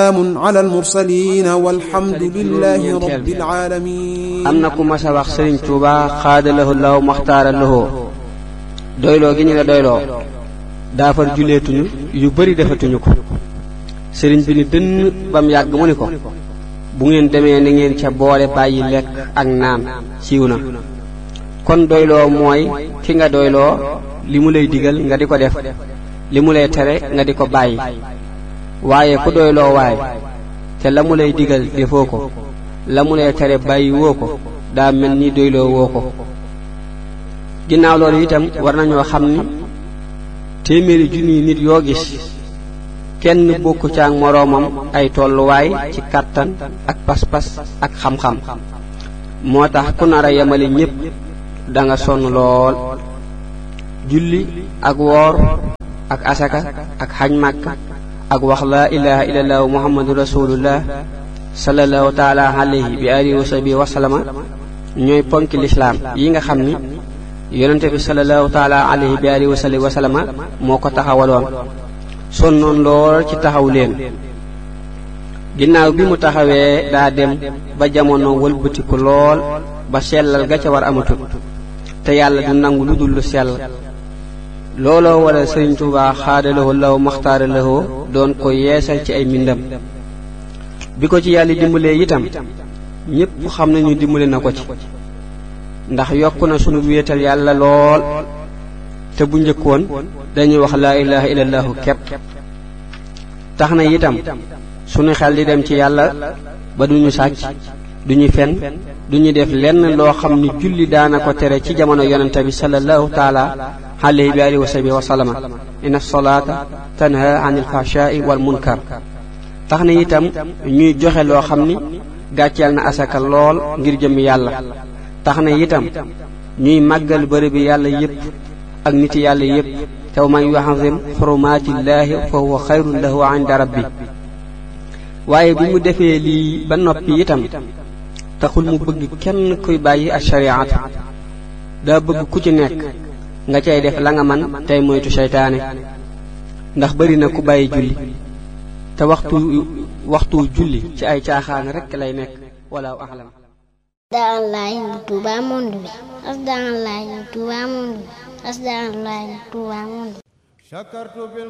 salaamun ala almursalin walhamdulillahi rabbil alamin am na ku mas a wax sëriñ Tuuba xaadalahu law maxtaara lahoo doyloo gi ñu la doyloo daafar juleetuñu yu bari defatuñu ko sëriñ bi ni dënn bam yàgg mu ni ko bu ngeen demee na ngeen ca boole bàyyi lekk ak naan siiw na kon doyloo mooy ki nga doyloo li mu lay digal nga di ko def li mu lay tere nga di ko bàyyi waaye ku doyloo waay te la mu lay digal defoo ko la mu lay tere bàyyi woo ko daa mel ni doyloo woo ko ginnaaw loolu itam war nañoo xam ni téeméeri junniy nit yoo gis kenn bokku ca ak moroomam ay tolluwaay ci kàttan ak pas-pas ak xam-xam moo tax ku nar a yemale ñépp da nga sonn lool julli ak woor ak asaka ak xaj màkka ak wax laa ilaha illallah muhammadu rasulullah sallallahu taala alayhi bi alihi wa sahbihi wa sallama ñooy ponki lislaam yi nga xam ni yonente bi sallallahu taala alayhi bi alihi wa sahbihi wa sallama moo ko taxawaloon sonnoon lool ci taxaw leen ginnaaw bi mu taxawee daa dem ba jamono wëlbatiku lool ba sellal ga ca war amatul te yàlla du nangu lu dul lu sell looloo wala sëriñ Tuubaa xaadalawoo law maxtaara lawoo doon ko yeesal ci ay mbindam bi ko ci yàlla dimbalee itam ñépp xam nañu dimbale na ko ci ndax yokk na sunu wéetal yàlla lool te bu njëkkoon dañuy wax laa ilaha illallahu kepp tax na itam sunu xel di dem ci yàlla ba duñu sàcc duñu fen duñu def lenn loo xam ni julli daana ko tere ci jamono yonente bi sallallahu taala alayhi bi alihi wa sahbihi wa sallama inna salaata tanha anil fahshai wal munkar tax na itam ñuy joxe loo xam ni gàcceel na asaka lool ngir jëmmi yàlla tax na itam ñuy màggal bërëb bi yàlla yépp ak niti yàlla yépp te man yuazim xurumaatillaahi fa huwa xayrun lahu inda rabbi waaye bi mu defee lii ba noppi itam taxul mu bëgg kenn kuy bàyyi ak shariatu daa bëgg ku ci nekk nga cay def la nga man tey moytu seytaane ndax bari na ku bàyyi julli te waxtu waxtu julli ci ay caaxaan rekk lay nekk wala axlam asdaanlaay Touba monde bi asdaanlaay Touba monde bi asdaanlaay Touba monde bi